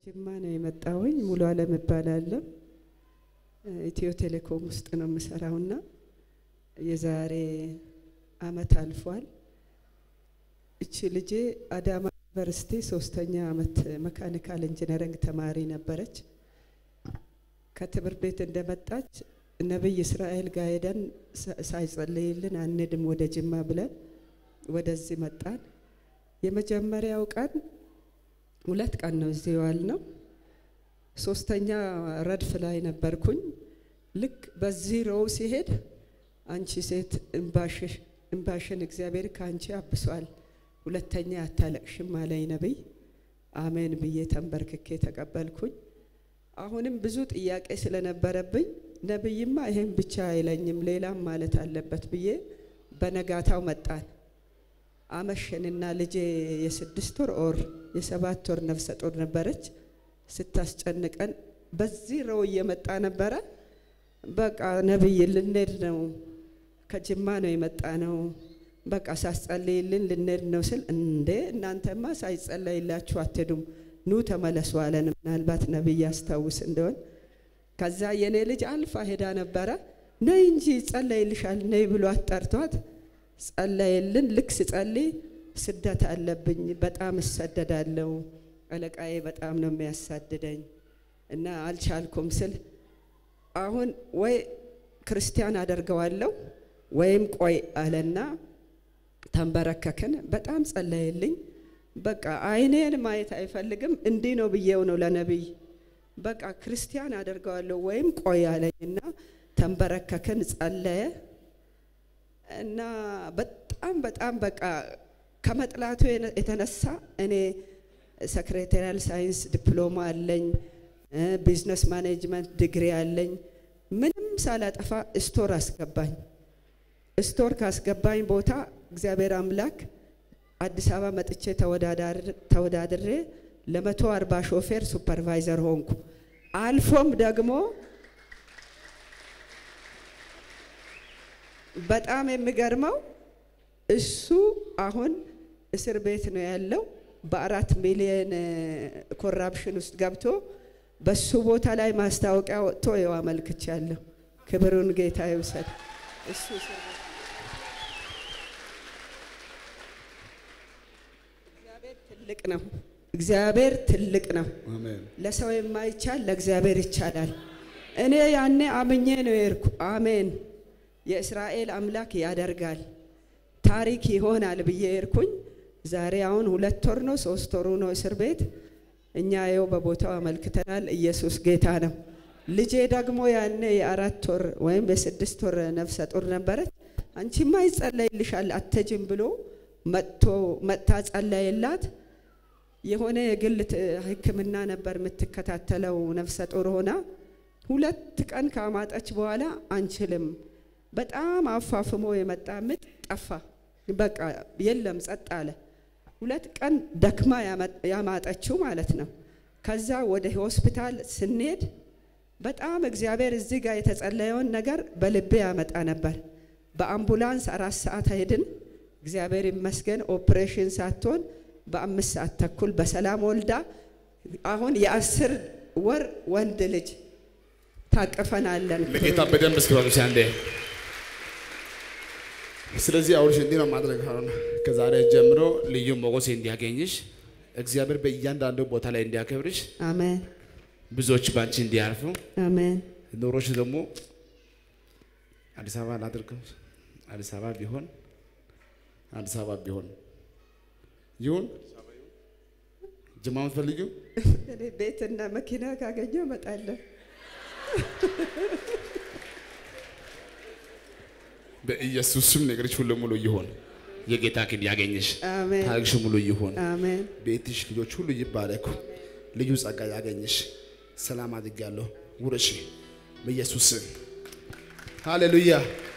ጅማ ነው የመጣሁኝ። ሙሉ አለም እባላለሁ። ኢትዮ ቴሌኮም ውስጥ ነው የምሰራውና የዛሬ አመት አልፏል። እቺ ልጄ አዳማ ዩኒቨርሲቲ ሶስተኛ አመት መካኒካል ኢንጂነሪንግ ተማሪ ነበረች። ከትምህርት ቤት እንደመጣች ነቢይ እስራኤል ጋር ሄደን ሳይጸልይልን አንድም ወደ ጅማ ብለን ወደዚህ መጣን። የመጀመሪያው ቀን ሁለት ቀን ነው እዚህ ዋል ነው። ሶስተኛ ረድፍ ላይ ነበርኩኝ። ልክ በዚህ ሮው ሲሄድ አንቺ ሴት እምባሽን እግዚአብሔር ከአንቺ አብሷል፣ ሁለተኛ አታለቅሽም አለኝ ነቢይ። አሜን ብዬ ተንበርክኬ ተቀበልኩኝ። አሁንም ብዙ ጥያቄ ስለነበረብኝ ነቢይማ ይሄን ብቻ አይለኝም ሌላም ማለት አለበት ብዬ በነጋታው መጣን። አመሸንና ልጄ የስድስት ወር ኦር የሰባት ወር ነፍሰ ጡር ነበረች። ስታስጨንቀን በዚህ ረው እየመጣ ነበረ። በቃ ነቢይ ልንሄድ ነው፣ ከጅማ ነው የመጣ ነው፣ በቃ ሳስጸልይልን ልንሄድ ነው ስል እንዴ እናንተማ ሳይጸለይላችሁ አትሄዱም፣ ኑ ተመለሱ አለን። ምናልባት ነቢይ ያስታውስ እንደሆን ከዛ የኔ ልጅ አልፋ ሄዳ ነበረ። ነይ እንጂ ጸለይልሻል ነይ ብሎ አጠርቷት ጸለይልን። ልክ ስጸልይ ስደት አለብኝ፣ በጣም እሰደዳለሁ፣ አለቃዬ በጣም ነው የሚያሳድደኝ እና አልቻልኩም ስል አሁን ወይ ክርስቲያን አደርገዋለሁ ወይም ቆይ አለና ተንበረከክን። በጣም ጸለይልኝ። በቃ አይኔን ማየት አይፈልግም እንዲህ ነው ብዬው ነው ለነቢይ በቃ ክርስቲያን አደርገዋለሁ ወይም ቆይ አለኝና ተንበረከክን፣ ጸለየ እና በጣም በጣም በቃ ከመጥላቱ የተነሳ እኔ ሰክሬታሪያል ሳይንስ ዲፕሎማ አለኝ፣ ቢዝነስ ማኔጅመንት ዲግሪ አለኝ። ምንም ሳላጠፋ ስቶር አስገባኝ። ስቶር ካስገባኝ ቦታ እግዚአብሔር አምላክ አዲስ አበባ መጥቼ ተወዳድሬ ለመቶ አርባ ሾፌር ሱፐርቫይዘር ሆንኩ። አልፎም ደግሞ በጣም የሚገርመው እሱ አሁን እስር ቤት ነው ያለው። በአራት ሚሊዮን ኮራፕሽን ውስጥ ገብቶ በሱ ቦታ ላይ ማስታወቂያ ወጥቶ ይኸው አመልክቻለሁ። ክብሩን ጌታ ይውሰድ። እሱ እስር ቤት እግዚአብሔር ትልቅ ነው። እግዚአብሔር ትልቅ ነው። ለሰው የማይቻል ለእግዚአብሔር ይቻላል። እኔ ያኔ አምኜ ነው የሄድኩ። አሜን የእስራኤል አምላክ ያደርጋል፣ ታሪክ ይሆናል ብዬ ሄድኩኝ። ዛሬ አሁን ሁለት ወር ነው ሶስት ወሩ ነው እስር ቤት። እኛ ይኸው በቦታው አመልክተናል። ኢየሱስ ጌታ ነው። ልጄ ደግሞ ያኔ የአራት ወር ወይም የስድስት ወር ነፍሰ ጡር ነበረች። አንቺማ ይጸለይልሻል አትሄጂም ብሎ መጥቶ መጥታ ጸለየላት። የሆነ የግል ሕክምና ነበር የምትከታተለው ነፍሰ ጡር ሆና ሁለት ቀን ካማጠች በኋላ አንችልም በጣም አፋፍሞ የመጣ ምጥ ጠፋ። በቃ የለም ጸጥ አለ። ሁለት ቀን ደክማ ያማጠችው ማለት ነው። ከዛ ወደ ሆስፒታል ስንሄድ በጣም እግዚአብሔር እዚህ ጋር የተጸለየውን ነገር በልቤ ያመጣ ነበር። በአምቡላንስ አራት ሰዓት ሄድን። እግዚአብሔር ይመስገን ኦፕሬሽን ሳትሆን በአምስት ሰዓት ተኩል በሰላም ወልዳ አሁን የአስር ወር ወንድ ልጅ ታቅፈናለን። ለጌታ በደንብ እስኪባሉ አንዴ ስለዚህ አሁንሽ እንዲህ ነው ማድረግ አሁን ከዛሬ ጀምሮ ልዩ ሞገስ እንዲያገኝሽ እግዚአብሔር በእያንዳንዱ ቦታ ላይ እንዲያከብርሽ አሜን። ብዙዎች ባንቺ እንዲያርፉ አሜን። ኑሮሽ ደግሞ አዲስ አበባ ላድርገው አዲስ አበባ ቢሆን አዲስ አበባ ቢሆን ይሁን ጅማ የምትፈልጊው እኔ ቤትና መኪና ካገኘው እመጣለሁ። በኢየሱስ ስም ነገሮች ሁሉ ሙሉ ይሆን። የጌታ ክንድ ያገኝሽ፣ አሜን። ታሪክሽ ሙሉ ይሆን። አሜን። ቤትሽ፣ ልጆች ሁሉ ይባረኩ። ልዩ ጸጋ ያገኝሽ። ሰላም አድርጋለሁ። ውረሽ በኢየሱስ ስም ሃሌሉያ።